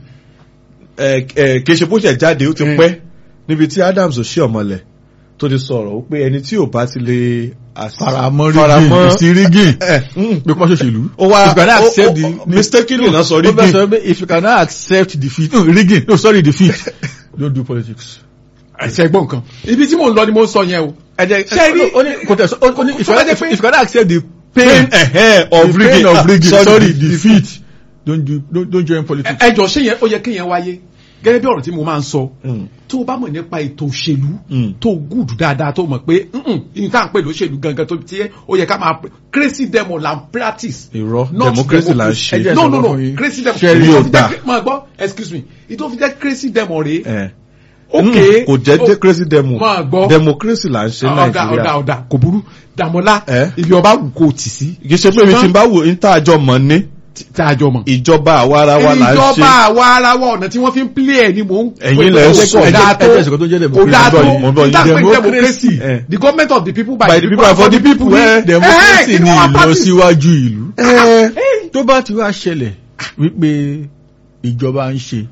S2: ẹ ẹ kì í ṣe bó ṣe jáde ó ti
S1: Mm.
S2: pẹ́ níbi tí Adams Oshiomhole tó ti sọ̀rọ̀ ó pé ẹni tí ò bá ti lè as-
S3: faramọ́
S2: faramọ́
S3: rigging sí rigging
S2: ẹ, mm,
S3: pé kọ́ ṣòṣèlú.
S2: ó wá
S3: if you cannot
S2: ó-
S3: accept
S2: ó-
S3: the
S2: ó- mistakenly náà sọ
S3: ó fẹ́
S2: rigging
S3: sọ pé if you cannot accept defeat no rigging no sorry defeat don't do politics.
S1: ẹ̀sẹ̀ gbọ́n kan ibi tí mò ń lọ ni mo ń sọ yẹn o.
S3: ẹ jẹ́
S1: Ṣé rí-
S3: ó ní kò tẹ̀ sọ ó ní if
S1: Tó
S3: you
S1: bá jẹ́
S3: if
S1: pé-
S3: you cannot accept the
S2: pain
S3: pain
S2: ẹ̀hẹ́
S3: the
S2: of
S3: pain
S2: rigging
S3: of
S2: Ah,
S3: rigging
S2: sorry,
S3: sorry defeat don't do don't don't join politics.
S1: ẹ jọ ṣé yẹn ó yẹ kí yẹn wáyé gẹ́gẹ́ bí ọ̀rọ̀ tí mo máa ń sọ
S2: Mm,
S1: tó o bá mọ̀ nípa ètò òṣèlú
S2: mm.
S1: tó gùdù dáadáa tó mọ̀ pé ìyìn tá à ń pè lóṣèlú gangan tó ti yẹ ó yẹ ká máa pè crazy demo la ń practice.
S2: irọ́
S1: Not
S2: democracy là ń
S1: democracy.
S2: ṣe
S3: Ẹ jẹ́
S1: no
S3: sọ
S1: no no
S3: fún yín.
S1: crazy demo
S3: Ṣé rí
S1: ìtò
S2: o
S1: fi
S2: gbà?
S1: jẹ́ máa gbọ́ excuse me ìtò fi jẹ́ crazy demo rèé
S2: ẹ
S1: ok
S2: Mm, kò jẹ́ jẹ́ crazy demo
S1: máa gbọ́
S2: democracy là ń ṣe ní
S1: ọ̀dà ọ̀dà
S2: Nàìjíríà
S1: ọ̀dà kò burú dàmọ́lá
S2: Eh?
S1: ibi ọba wù kó o tì sí
S2: kì í ṣe pé mi ti bá wò ní tá a jọ mọ̀ ní
S1: tá a jọ mọ̀.
S2: ìjọba àwa ara wa là ń
S1: ìjọba
S2: ṣe
S1: àwa ara wa ọ̀nà tí wọ́n fi ń play ẹ̀ ni mò ń
S2: Ẹ̀yin lẹ ń sọ.
S1: kò dáa tó
S3: Ẹ jẹ́ ìṣèkọ́ tó jẹ́
S1: kò dáa tó
S2: mo ń bọ̀ yìí.
S1: ìtàpẹ́
S3: Democracy.
S1: democracy
S2: Eh.
S1: the government of the people by,
S2: By the people and for the people,
S1: ni-
S2: eh.
S1: Eh,
S3: democracy
S1: kí
S3: ni
S1: ni wọ́n practice?
S3: ìlọsíwájú ìlú.
S1: Eh,
S3: tó bá ti wá ṣẹlẹ̀ wípé ìjọba ń ṣe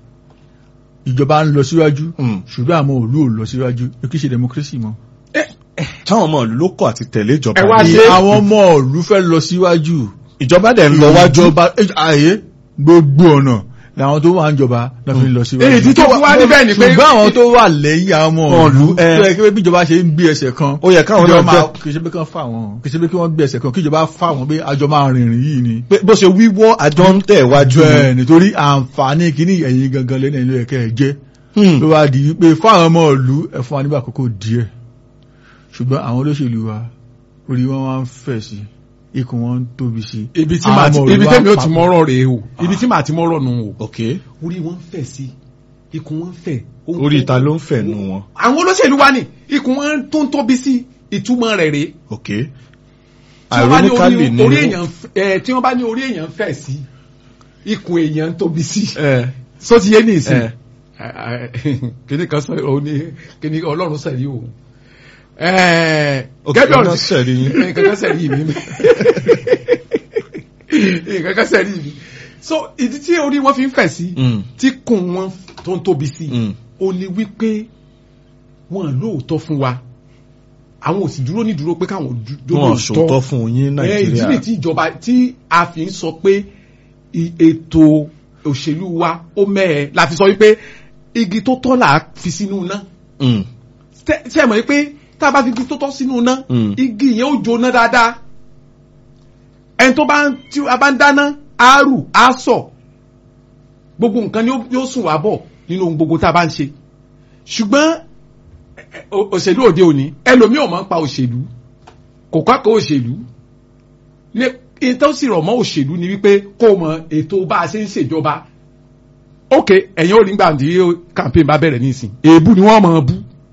S3: ìjọba ń lọ síwájú
S2: Mm.
S3: ṣùgbọ́n àwọn òlú ò lọ síwájú kì í ṣe democracy mọ́.
S2: táwọn ọmọ ìlú ló kọ̀ àti tẹ̀lé ìjọba
S1: Ẹ wá
S2: ní.
S1: ṣe-
S3: àwọn ọmọ òlú fẹ́ lọ síwájú
S2: ìjọba dẹ̀ ń lọ wájú
S3: ìjọba ààyè gbogbo ọ̀nà làwọn tó wà ń jọba lọ fi lọ síwájú.
S1: èyí tó fi wá níbẹ̀ ni pé
S3: ṣùgbọ́n àwọn tó wà lẹ́yìn àwọn ọmọ
S2: Ọ̀lú,
S3: òlú
S2: eh.
S3: tó yẹ kí bí ìjọba ṣe ń gbé ẹsẹ̀ kan
S2: ó yẹ káwọn náà
S3: ìjọba máa-
S2: jẹ́
S3: kì í ṣe pé kán fà wọ́n kì í ṣe pé kí wọ́n gbé ẹsẹ̀ kan kí ìjọba fà wọ́n pé àjọ máa rìnrìn yìí ni.
S2: pé bó ṣe wíwọ́ àjọ ń tẹ̀ wájú
S3: bẹ́ẹ̀ nítorí àǹfààní kìíní ẹ̀yin gangan lẹ́nu ẹ̀yìn ẹ̀kẹ́ ẹ̀ jẹ́
S2: Hmm.
S3: ló wá di wípé fáwọn ọmọ ìlú ẹ fún wa nígbà àkókò díẹ̀ ṣùgbọ́n àwọn olóṣèlú wa orí wọn wá ń fẹ̀ sí ikùn wọn ń tóbi sí
S1: ibi tí
S3: Àwọn
S1: màá ti
S3: ọmọ ìlú
S1: ibi
S3: wa
S1: tẹ́mi ó ti
S3: papọ̀.
S1: mọ́rọ̀ rèé o ibi tí màá ti mọ́rọ̀ nù o
S2: ok
S1: orí wọn ń fẹ̀ sí ikùn wọn ń fẹ̀ ó ń
S2: orí
S1: tó-
S2: ìta ló ń fẹ̀ nù wọn
S1: àwọn olóṣèlú wa ni ikùn wọn tó ń tóbi sí ìtumọ̀ rẹ̀ rèé
S2: ok
S1: tí wọ́n bá ní
S2: ironically
S1: orí
S2: ni
S1: orí èèyàn f- eh, tí wọ́n bá ní orí èèyàn ń fẹ̀ sí ikùn èèyàn ń tóbi sí
S2: ẹ
S1: so ti yé ní ìsìn
S2: ẹ
S1: kíní kan sọ ọ ní kíní ọlọ́run sẹ̀rí o
S2: Ok,
S1: gẹ́gẹ́
S2: ọlọ́run sẹ̀rí yín.
S1: nǹkan kan sẹ̀rí mi nǹkan kan sẹ̀rí mi so ìdí tí orí wọn fi ń fẹ̀ sí
S2: Mm.
S1: tí kùn wọn tó ń tóbi sí
S2: Mm.
S1: ó ní wípé wọn lóòótọ́ fún wa àwọn ò sì dúró ní dúró pé káwọn dú-
S2: wọn
S1: lóòótọ́
S2: ṣòótọ́ fún yín
S1: ẹ ìdí
S2: Nàìjíríà
S1: nìyí tí ìjọba tí a fi ń sọ pé i- ètò òṣèlú wa ó mẹ́ẹ̀ la fi sọ wípé igi tó tọ́ là á fi sínú iná
S2: Mm.
S1: Tẹ́- ṣé ẹ mọ̀ wípé tá a bá fi igi tó tọ́ sínú iná
S2: Mm.
S1: igi yẹn ó jóná dáadáa ẹni tó bá ń tí a bá ń dáná á rù á sọ gbogbo nǹkan ni ó- yóò sùn wá bọ̀ nínú ohun gbogbo tá a bá ń ṣe ṣùgbọ́n ẹ- ẹ- o- òṣèlú òde òní ẹlòmíì ò máa ń pa òṣèlú kò kọ́kọ́ òṣèlú ní ìtọ́ sì rọ̀ mọ́ òṣèlú ni wípé kó o mọ ètò bá a ṣe ń ṣèjọba ok ẹ̀yin ò rí gbà tí campaign bá bẹ̀rẹ̀ nísìn èébú ni wọ́n máa bú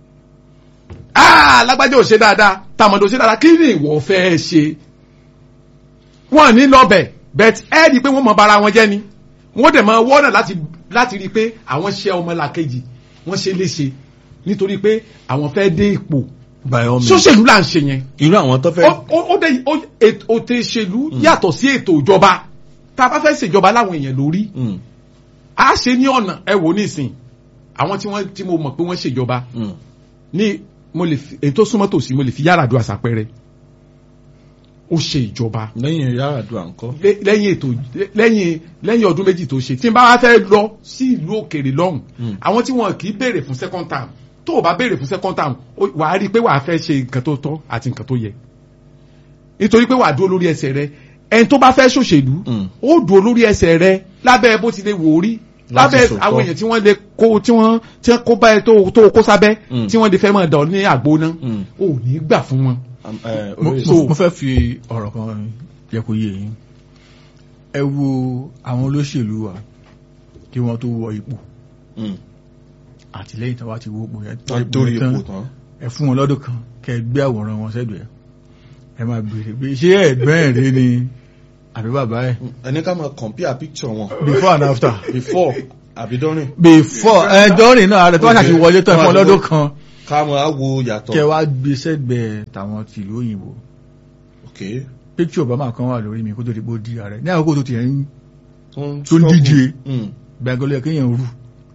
S1: ah lágbájá ò ṣe dáadáa tàmọ̀dò ṣe dáadáa kí ni ìwọ fẹ́ ṣe wọ́n ní lọ́bẹ̀ bẹ́ẹ̀ ẹ́ rí i pé wọ́n mọ bara wọn jẹ́ ni wọ́n dẹ̀ máa wọ́nà láti láti rí i pé àwọn ṣe ọmọlàkejì wọ́n ṣe léṣe nítorí pé àwọn fẹ́ dé ipò
S2: by all means
S1: sóṣèlú là ń ṣe yẹn
S2: irú àwọn tó fẹ́
S1: ó ó- ó dé ó- ètò ètò ìṣèlú yàtọ̀ sí ètò ìjọba tá a bá fẹ́ ṣèjọba láwọn èèyàn lórí
S2: Mm.
S1: a ṣe ní ọ̀nà ẹ wò nísìn àwọn tí wọ́n tí mo mọ̀ pé wọ́n ṣèjọba
S2: Mm.
S1: ní mo lè fi èyí tó súnmọ́ tòsí mo lè fi Yar'Adua àṣàpẹrẹ ó ṣe ìjọba
S2: lẹ́yìn Yar'Adua ńkọ́
S1: lé- lẹ́yìn ètò lẹ́yìn lẹ́yìn ọdún méjì tó ṣe tí n bá wá fẹ́ lọ sí ìlú òkèèrè lọ́hùn
S2: Mm.
S1: àwọn tí wọn kì í béèrè fún second term tó o bá béèrè fún second term ó- wàá rí i pé wàá fẹ́ ṣe nǹkan tó tọ́ àti nǹkan tó yẹ nítorí pé wàá dúró lórí ẹsẹ̀ rẹ ẹni tó bá fẹ́ ṣòṣèlú
S2: Mm.
S1: ó dúró lórí ẹsẹ̀ rẹ lábẹ́ bó ti lè wò ó rí
S2: Láti
S1: lábẹ́
S2: sòótọ́.
S1: àwọn èèyàn tí wọ́n lè kó tí wọ́n tí wọ́n kó báyìí tó tó kó sábẹ́
S2: Mm.
S1: tí wọ́n lè fẹ́ mọ̀ dán ní àgbo náà
S2: Mm.
S1: ò ní gbà fún wọn.
S2: Am- eh,
S3: mo
S2: olóyè-
S3: mo- mo fẹ́ fi ọ̀rọ̀ kan yẹ kó yé yín ẹ wo àwọn olóṣèlú wa kí wọ́n tó wọ ipò
S2: Mm.
S3: àtìlẹ́yìn tó wá ti wọ ipò yẹn
S2: Wọ́n torí ipò tán
S3: ẹ fún wọn lọ́dún kan kẹ ẹ gbé àwòrán wọn sẹ́gbẹ̀ẹ́ ẹ máa béèrè pé ṣé ẹ̀gbọ́n ẹ̀ rí ni àbí bàbá ẹ̀
S2: ẹni ká máa compare picture wọn
S3: before and after
S2: before àbí dọ́rìn
S3: before ẹjọ́rìn náà rẹ̀ tó wá ṣàti wọlé tán fún ọlọ́dún kan
S2: ká máa wo yàtọ̀
S3: kẹ wá gbé sẹ́gbẹ̀ẹ́ tàwọn tìlú òyìnbó
S2: ok
S3: picture Obama kan wà lórí mi kó tó di bó di ààrẹ ní àkókò tó ti ẹ̀ ń
S2: tó ń
S3: tó ń
S2: struggle.
S3: díje
S2: Mm.
S3: gbàgbọ́lẹ̀ kéèyàn rú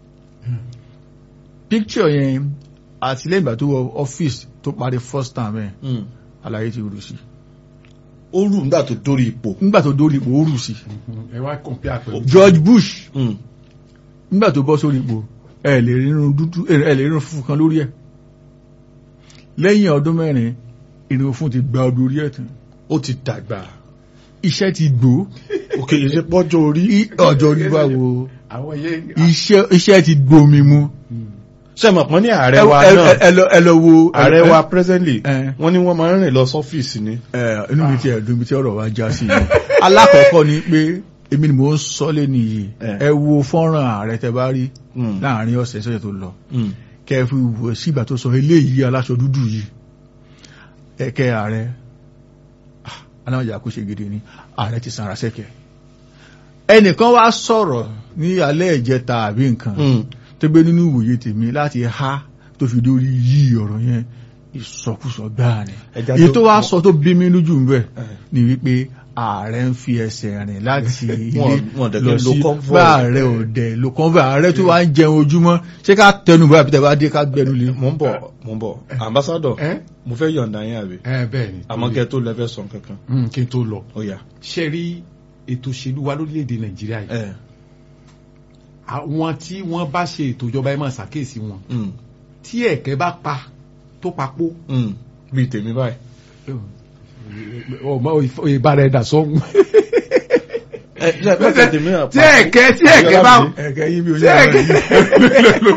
S3: picture yẹn àti lẹ́yìn ìgbà tó wọ ọ́fíìsì tó parí first time ẹ̀
S2: Mm.
S3: àlàyé ti rú sí
S2: ó rù nígbà tó dórí ipò
S3: nígbà tó dórí ipò ó rú sí
S1: ẹ wá compare pẹ̀lú.
S3: George Bush
S2: Mm.
S3: nígbà tó bọ́ sórí ipò ẹ lè rírun dúdú ẹ lè rírun funfun kan lórí ẹ̀ lẹ́yìn ọdún mẹ́rin irun fún ti gba ọdún orí ẹ̀ tán
S2: ó ti dàgbà
S3: iṣẹ́ ti gbó
S2: ok ìṣe pọ́jọ́ orí
S3: í- ọjọ́ orí bá wo
S1: àwọn yẹn.
S3: iṣẹ́ iṣẹ́ ti gbomi mu
S2: ṣe mọ̀ pọ́n ní ààrẹ
S3: ẹ
S2: wa
S3: ẹ-
S2: náà
S3: ẹ lọ ẹ lọ wo
S2: ààrẹ
S3: ẹ-
S2: wa presently
S3: ẹ-
S2: wọ́n ní wọ́n máa ń rìn lọ sọ́fíìsì ni
S3: ẹ inú mi ti ẹ̀dùn mi tí ọ̀rọ̀ wa já sí i alákọ̀ọ́kọ́ ni pé èmi ni mò ń sọ lé nìyí
S2: Eh.
S3: ẹ wo fọ́nrán ààrẹ tẹ bá rí
S2: Mm.
S3: láàrin ọ̀sẹ̀ sọ́yẹ̀ tó lọ
S2: Mm.
S3: kẹ́ ẹ fi wò sí ìgbà tó sọ eléyìí aláṣọ dúdú yìí ẹ̀kẹ́ ààrẹ ah, aláwọ̀jà kó ṣe gidi ni ààrẹ ti sanra sẹ́kẹ̀ ẹnìkan wá sọ̀rọ̀ ní alẹ́ ìjẹta àbí nǹkan
S2: Mm.
S3: tó gbé nínú ìwòye tèmi láti há tó fi dórí yí ọ̀rọ̀ yẹn ìsọkúsọ gbáà ni
S2: Ẹja
S3: èyí
S2: tó-
S3: tó wá sọ tó bí mi lójú ń bẹ̀
S2: Eh.
S3: ni wípé ààrẹ ń fi ẹsẹ̀ rìn láti ilé
S2: Wọ́n- wọ́n dẹ̀
S3: lọ
S2: kí lo
S3: sí
S2: convoy.
S3: bá ààrẹ òdẹ ló convoy ààrẹ tó wá ń jẹun ojúmọ́ ṣé ká tẹnu bọ́ àbí tẹ̀bá dé ká gbẹnu lé
S2: mo ń bọ̀ mo ń bọ̀ ambassador
S1: ẹ
S2: mo fẹ́ yọ̀ǹda yín àbí
S1: ẹ bẹ́ẹ̀ ni.
S2: àmọ́ kẹ́ tó lẹ́fẹ́ sọ kankan
S1: Mm, kí n tó lọ.
S2: ó yá
S1: ṣe rí ètò òṣèlú wa lórílẹ̀‐èdè nàìjíríà yìí.
S2: ẹ
S1: àwọn tí wọ́n bá ṣe ètò ìjọba ẹ máa ṣàkíyèsí wọn.
S2: Mm.
S1: tí ẹ̀kẹ́ bá pa tó papò.
S2: Mm. bíi tèmi báyìí
S1: ọmọ ìbára ẹ̀dà sọ́hún.
S2: ẹ ṣe pẹ́sẹ̀ tèmi náà
S1: tí ẹ̀kẹ́ tí ẹ̀kẹ́ bá
S3: ẹ̀kẹ́ yín bí
S1: tí ẹ̀kẹ́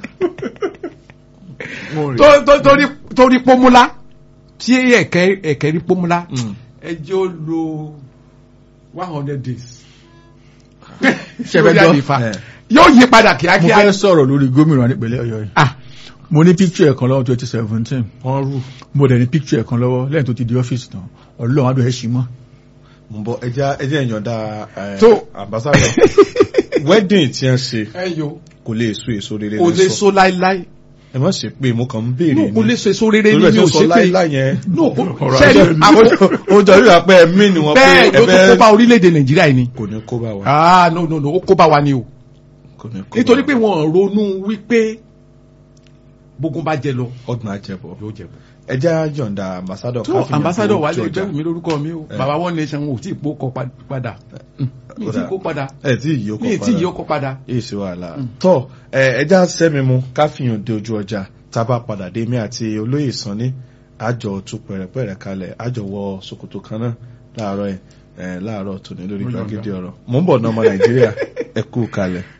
S1: tó- tó- torí torí pómúlá tí ẹ̀kẹ́ ẹ̀kẹ́ rí pómúlá
S2: Mm.
S1: ẹ jẹ́ ó lo one hundred days.
S3: Ṣẹ̀fẹ̀
S1: Lórí
S3: gbọ́?
S1: àlefa.
S2: Eh.
S1: yóò yí padà
S3: mo
S1: kíákíá.
S3: fẹ́ sọ̀rọ̀ lórí gómìnà nípínlẹ̀ ọ̀yọ́ yìí
S1: ah
S3: mo ní picture ẹ̀kan lọ́wọ́ twenty seventeen
S2: wọ́n rù
S3: mo dẹ̀ ní picture ẹ̀kan lọ́wọ́ lẹ́yìn tó ti di ọ́fíìsì tán ọlọ́run adùn ẹ̀ ṣì mọ́
S2: mo ń bọ̀ ẹjẹ́ ẹjẹ́ ìyọ̀ǹda ẹ,
S1: Tó.
S2: ambassador wedding tí wọ́n ṣe
S1: ẹ yo
S2: kò lè so èso rere
S1: kò lè
S2: lẹ́sọ̀
S1: so láíláí
S2: ẹ má ṣe pé mo kàn ń béèrè
S1: no kò lè so èso rere
S2: torí
S1: ní
S2: ẹ̀
S1: mi
S2: tí
S1: ò
S2: ó sọ
S1: ṣe pé
S2: láíláí yẹn
S1: no kò
S3: Ọ̀rọ̀
S1: sẹ́ni
S3: ajé-
S1: àkókò
S2: ó jọ rí àpẹ ẹ̀mí ni wọ́n pé
S1: bẹ́ẹ̀ ló tó kó bá orílẹ̀-èdè nàìjíríà yìí ni
S2: kò ní kó bá wa
S1: ah no no no ó kó bá wa ni o
S2: kò ní kó bá
S1: nítorí
S2: wa.
S1: pé wọ́n ronú wípé bógun bá jẹ lọ
S2: ọdún àjẹbọ
S1: yóò jẹ bọ.
S2: ẹjẹ́ yọ̀ǹda ambassador
S1: tó
S2: káfíńyàn
S1: ambassador
S2: tó
S1: wa lè
S2: jọjà.
S1: gbẹ́wò mi lórúkọ mi o
S2: Eh.
S1: baba one nation ò tí ì kó kọ pa- padà mi ì tí ì kó padà
S2: ẹ tí ì yóò
S1: mi ì
S2: kọ
S1: tí ì
S2: padà
S1: yọ kọ padà.
S2: èyí sí wàhálà tọ ẹ ẹjá sẹmi mu káfíńyàn dé ojú ọjà tá a bá padà dé mi àti olóyè sanni àjọ tú pẹ̀rẹ̀pẹ̀rẹ̀ kalẹ̀ àjọ wọ ṣòkòtò kan náà láàárọ̀ ẹ láàárọ̀ tòní lórí
S1: Ó yọ̀ǹda.
S2: gbàgede ọ̀rọ̀ mò ń bọ̀ náà ọmọ nàìjíríà ẹ kú kalẹ̀.